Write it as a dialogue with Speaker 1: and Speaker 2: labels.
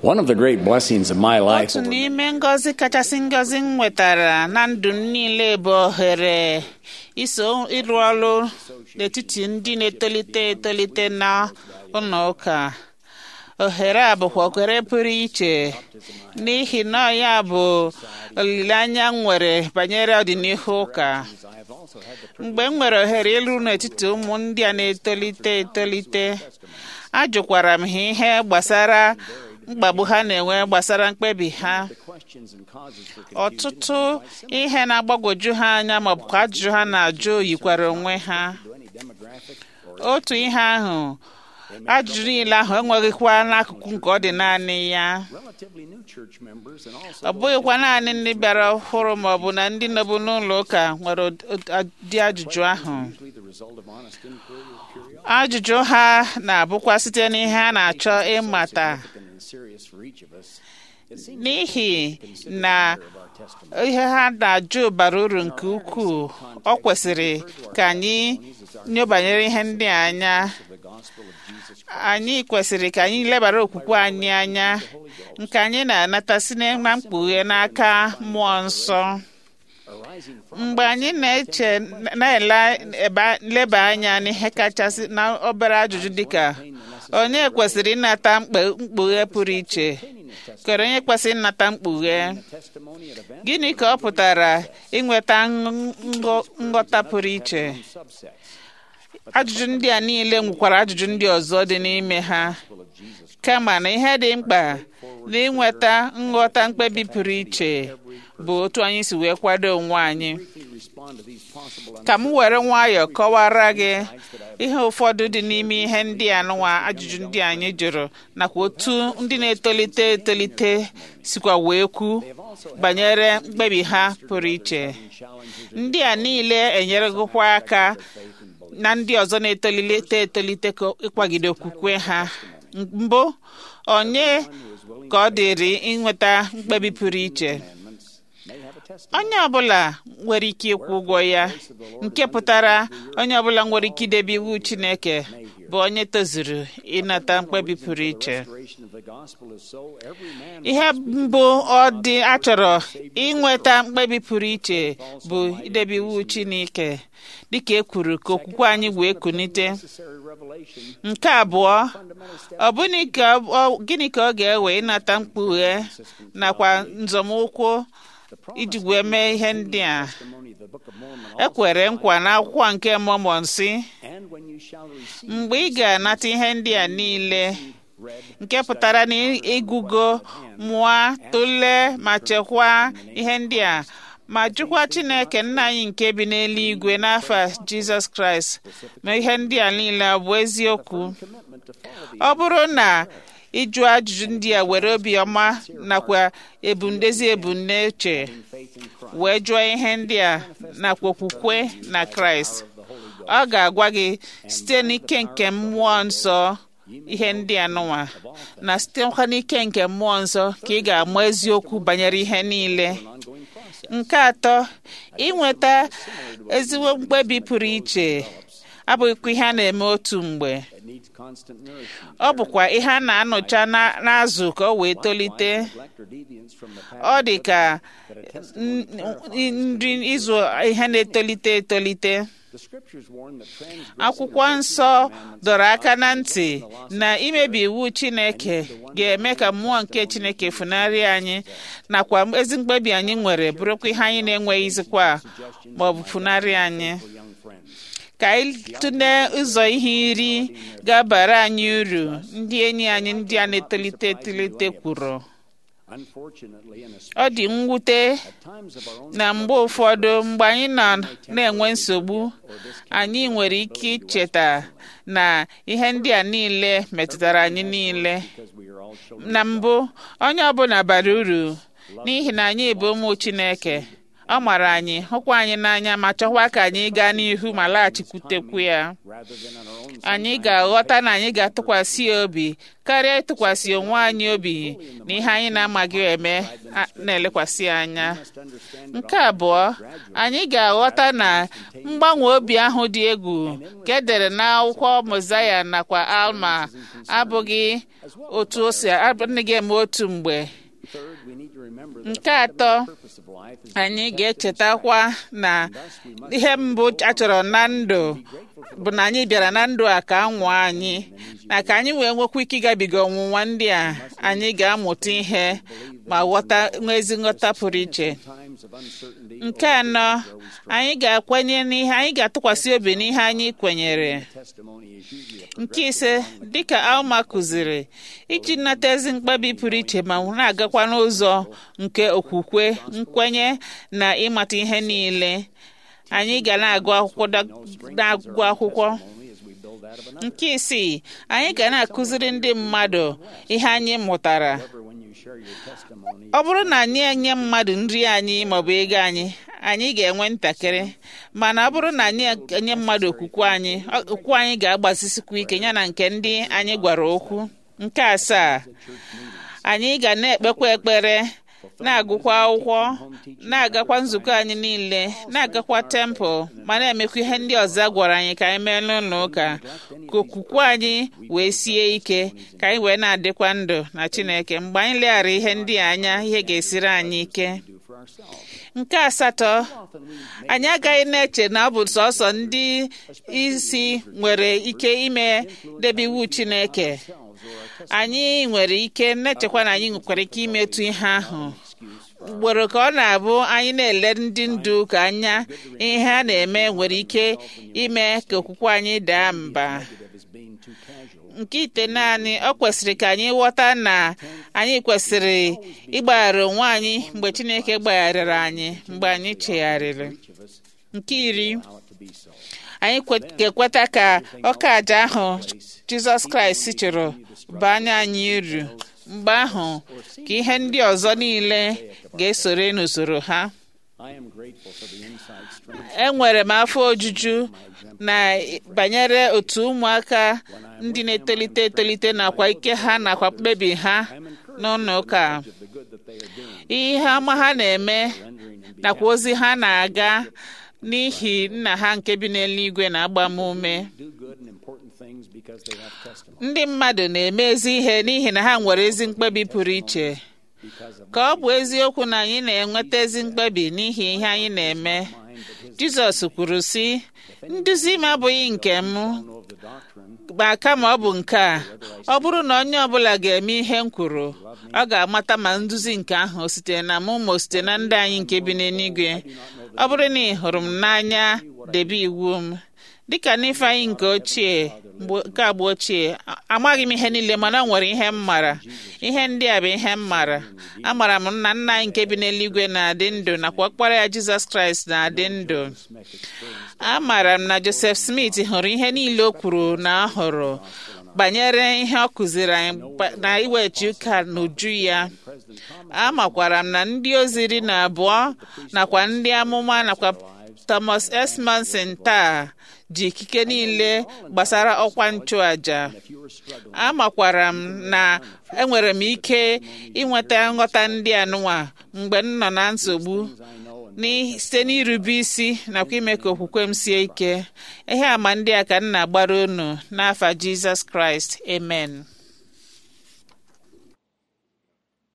Speaker 1: One of the great blessings of my life
Speaker 2: otu
Speaker 1: over
Speaker 2: n'ime ngọzi kachasị ngọzi m nwetara na ndụ m niile bụ ohere iso ịrụ ọrụ n'etiti ndị na-etolite etolite na ụlọ ụka ohere a bụkwa ohere pụrụ iche n'ihi na ọ ya bụ olileanya m nwere banyere ọdịnihu ụka mgbe m nwere ohere ịlụ n'etiti ụmụ ndị a na-etolite etolite ajụkwara m ha ihe gbasara mkpagbu ha na-enwe gbasara mkpebi ha
Speaker 1: questions and causes for
Speaker 2: ọtụtụ ihe na-agbagwoju ha anya maọbụ ka ajụjụ ha na-ajụ yikwara onwe ha
Speaker 1: any demographic or
Speaker 2: otu ihe ahụ ajụjụ niile ahụ enweghịkwa n'akụkụ nke ọ dị naanị ya
Speaker 1: relatively new church members and also
Speaker 2: ọ bụghịkwa naanị ndị bịara ọhụrụ maọbụ na ndị nọbụ n'ụlọ ụka nwere ụdị ajụjụ ahụ
Speaker 1: usually the result of honest inquiry or curiosity
Speaker 2: ajụjụ ha na-abụkwa site n'ihe a na-achọ ịmata
Speaker 1: significant and serious for each of us. It seems
Speaker 2: n'ihi
Speaker 1: consider
Speaker 2: na
Speaker 1: the matter of our testimony.
Speaker 2: ihe ha na-ajụ bara uru nke ukwuu ọ kwesịrị ka anyị nyobanyere ihe ndị a anya
Speaker 1: of the gospel of Jesus Christ.
Speaker 2: anyị kwesịrị ka anyị lebara okwukwe anyị anya nke anyị na-anata si na mkpughe n'aka mmụọ nsọ
Speaker 1: arising from
Speaker 2: mgbe anyị na-eche na-eleba anya n'ihe kachasị na obere ajụjụ dịka onye kwesịrị ịnata mkpe- mkpughe pụrụ iche kere onye kwesịrị ịnata mkpughe
Speaker 1: testimony at events
Speaker 2: gịnị ka ọ pụtara inweta nghọ- nghọta pụrụ iche
Speaker 1: subset
Speaker 2: ajụjụ ndị a niile nwekwara ajụjụ ndị ọzọ dị n'ime ha kama na ihe dị mkpa na ịnweta nghọta mkpebi pụrụ iche bụ otu anyị si wee kwado onwe anyị
Speaker 1: briefly respond to these possible
Speaker 2: ka m were nwayọọ kọwara gị ihe ụfọdụ dị n'ime ihe ndị a nụwa ajụjụ ndị anyị jụrụ nakwa otu ndị na-etolite etolite sikwa wee kwu banyere mkpebi ha pụrụ iche ndị a niile enyeregokwa aka na ndị ọzọ na-etolite etolite ka ịkwagide okwukwe ha mbụ onye ka ọ dịrị inweta mkpebi pụrụ iche
Speaker 1: may have a testimony
Speaker 2: onye ọbụla nwere ike ịkwụ ụgwọ ya nke pụtara onye ọbụla nwere ike idebe iwu chineke bụ onye tozuru ịnata mkpebi pụrụ iche
Speaker 1: restoration of the gospel is so every man
Speaker 2: ihe mbụ ọ dị achọrọ inweta mkpebi pụrụ iche bụ idebe iwu chineke dịka e kwuru ka okwukwe anyị wee kunite
Speaker 1: necessary revelation
Speaker 2: nke abụọ ọ bụghị ka ọ- gịnị ka ọ ga-ewe ịnata mkpughe nakwa nzọmụkwụ iji wee mee ihe ndị a
Speaker 1: testimony of the book of Mormon
Speaker 2: e kwere nkwa n'akwụkwọ nke Mọmọn si
Speaker 1: and when you shall receive
Speaker 2: mgbe ị ga-anata ihe ndị a niile
Speaker 1: read
Speaker 2: nke pụtara na ịgụgo mụọ tụlee ma chekwaa ihe ndị a ma jụkwa Chineke nna anyị nke bi n'eluigwe n'afọ Jizọs Kraịst ma ihe ndị a niile ọ bụ eziokwu
Speaker 1: commitment to follow
Speaker 2: ọ bụrụ na ịjụ ajụjụ ndị a were obiọma nakwa ebumdezi ebumnuche
Speaker 1: faith in Christ
Speaker 2: wee jụọ ihe ndị a nakwa okwukwe na Kraịst ọ ga-agwa gị site n'ike nke mmụọ nsọ ihe ndị a nụwa na sitekwa n'ike nke mmụọ nsọ ka ị ga-ama eziokwu banyere ihe niile
Speaker 1: ongoing process
Speaker 2: nke atọ inweta ezigbo mkpebi pụrụ iche abụghịkwa ihe a na-eme otu mgbe
Speaker 1: that needs constant nourishment
Speaker 2: ọ bụkwa ihe a na-anụcha na- n'azụ ka o wee tolite
Speaker 1: neglect or deviance from the path
Speaker 2: ọ dị ka n- n- nri ịzụ ihe na-etolite etolite
Speaker 1: the scriptures warn that transgressing
Speaker 2: akwụkwọ nsọ dọrọ aka na ntị na imebi iwu chineke ga-eme ka mmụọ nke chineke funarị anyị nakwa ezi mkpebi anyị nwere bụrụkwa ihe anyị na-enweghịzikwa ma ọ bụ funarị anyị
Speaker 1: for young friends
Speaker 2: ka anyị tụlee ụzọ ihe iri ga-abara anyị uru ndị enyi anyị ndị a na-etolite etolite kwuru
Speaker 1: unfortunately and
Speaker 2: ọ dị mwute
Speaker 1: at times of our own
Speaker 2: na mgbe ụfọdụ mgbe anyị nọ na-enwe nsogbu anyị nwere ike icheta na ihe ndị a niile metụtara anyị niile
Speaker 1: because we are all children
Speaker 2: na mbụ onye ọbụla bara uru n'ihi na anyị bụ ụmụ Chineke ọ mara anyị hụkwa anyị n'anya ma chọkwa ka anyị gaa n'ihu ma laghachikwutekwu ya
Speaker 1: rather than on our own
Speaker 2: anyị ga-aghọta na anyị ga-atụkwasị ya obi karịa ịtụkwasị onwe anyị obi na ihe anyị na-amaghị eme a- na-elekwasị anya
Speaker 1: must understand
Speaker 2: nke abụọ anyị ga-aghọta na mgbanwe obi ahụ dị egwu ka edere n'akwụkwọ mozaya nakwa alma abụghị otu o si adịghị eme otu mgbe
Speaker 1: third we need to remember that
Speaker 2: nke atọ
Speaker 1: purpose of life is
Speaker 2: anyị ga-echetakwa na ihe mbụ a chọrọ na ndụ bụ na anyị bịara na ndụ a ka anwụọ anyị na ka anyị wee nwekwa ike ịgabiga ọnwụnwa ndị a anyị ga-amụta ihe ma ghọta nwee ezi nghọta pụrụ iche
Speaker 1: times of uncertainty
Speaker 2: nke anọ anyị ga-akwenye n'ihe anyị ga-atụkwasị obi n'ihe anyị kwenyere
Speaker 1: testimony is usually a
Speaker 2: nke ise dịka alma kụziri iji nnata ezi mkpebi pụrụ iche ma na-agakwa n'ụzọ nke okwukwe nkwenye na ịmata ihe niile anyị ga na-agụ akwụkwọ da- na-agụ akwụkwọ
Speaker 1: only as we build that of another.
Speaker 2: nke isii anyị ga na-akụziri ndị mmadụ ihe anyị mụtara
Speaker 1: However, when you share your testimony,
Speaker 2: ọ bụrụ na anyị enye mmadụ nri anyị maọbụ ego anyị anyị ga-enwe ntakịrị mana ọ bụrụ na anyị enye mmadụ okwukwe anyị ọ- okwukwe anyị ga-agbazisikwa ike ya na nke ndị anyị gwara okwu nke asaa anyị ga na-ekpekwa ekpere na-agụkwa akwụkwọ na-agakwa nzukọ anyị niile na-agakwa tempụl ma na-emekwa ihe ndị ọzọ a gwara anyị ka anyị mee n'ụlọ ụka ka okwukwe anyị wee sie ike ka anyị wee na-adịkwa ndụ na Chineke mgbe anyị leghara ihe ndị a anya ihe ga-esiri anyị ike
Speaker 1: do for ourselves.
Speaker 2: nke asatọ anyị agaghị na-eche na ọ bụ sọsọ ndị isi nwere ike ime debe iwu Chineke anyị nwere ike na-echekwa na anyị nwekwara ike imetụ ihe ahụ ugboro ka ọ na-abụ anyị na-ele ndị ndu ka anya ihe a na-eme nwere ike ime ka okwukwe anyị daa mba
Speaker 1: Negative is being too casual.
Speaker 2: nke ite naanị ọ kwesịrị ka anyị ghọta na anyị kwesịrị ịgbaghara onwe anyị mgbe Chineke gbagharịrị anyị mgbe anyị chegharịrị
Speaker 1: Each of us
Speaker 2: nke iri
Speaker 1: allow it to be so.
Speaker 2: anyị kwe- ga-ekweta ka ọka aja ahụ Jizọs Kraịst chụrụ baa anya anyị uru mgbe ahụ ka ihe ndị ọzọ niile ga-esore n'usoro ha
Speaker 1: I am grateful for the inside strength
Speaker 2: enwere m afọ ojuju na banyere otu ụmụaka ndị na-etolite etolite nakwa ike ha nakwa mkpebi ha n'ụlọ ụka
Speaker 1: of the good that they are doing,
Speaker 2: ihe ọma ha na-eme
Speaker 1: rendering and
Speaker 2: nakwa ozi ha na-aga n'ihi nna ha nke bi n'eluigwe na-agba m ume
Speaker 1: do good and important things because they have testimony.
Speaker 2: ndị mmadụ na-eme ezi ihe n'ihi na ha nwere ezi mkpebi pụrụ iche
Speaker 1: Because of
Speaker 2: ka ọ bụ eziokwu na anyị na-enweta ezi mkpebi n'ihi ihe anyị na-eme
Speaker 1: mine, but his
Speaker 2: Jizọs kwuru sị nduzi m abụghị nke m
Speaker 1: know of the doctrine
Speaker 2: ma kama ọ bụ nke a ọ bụrụ na onye ọbụla ga-eme ihe m kwuru ọ ga-amata ma nduzi nke ahụ o sitere na mụ ma o site na ndị anyị nke bi n'eluigwe ọ bụrụ na ị hụrụ m n'anya debe iwu m dịka n'ifeanyị nke ochie mgbe- nke agba ochie a- amaghị m ihe niile mana o nwere ihe m mara ihe ndị a bụ ihe m mara amara m na nna anyị nke bi n'eluigwe na-adị ndụ nakwa ọkpara ya Jizọs Kraịst na-adị ndụ amaara m na Joseph Smith hụrụ ihe niile o kwuru na ọ hụrụ banyere ihe ọ kụziri anyị gba- na iwechi ụka n'uju ya amakwara m na ndị ozi iri na abụọ nakwa ndị amụma nakwa Thomas S. Manson taa ji ikike niile gbasara ọkwa nchụaja amakwara m na enwere m ike inweta nghọta ndị anụnwa mgbe m nọ na nsogbu n'i- site n'irube isi nakwa ime ka okwukwe m sie ike ihe àmà ndị a ka m na-agbara unu n'afa Jizọs Kraịst amen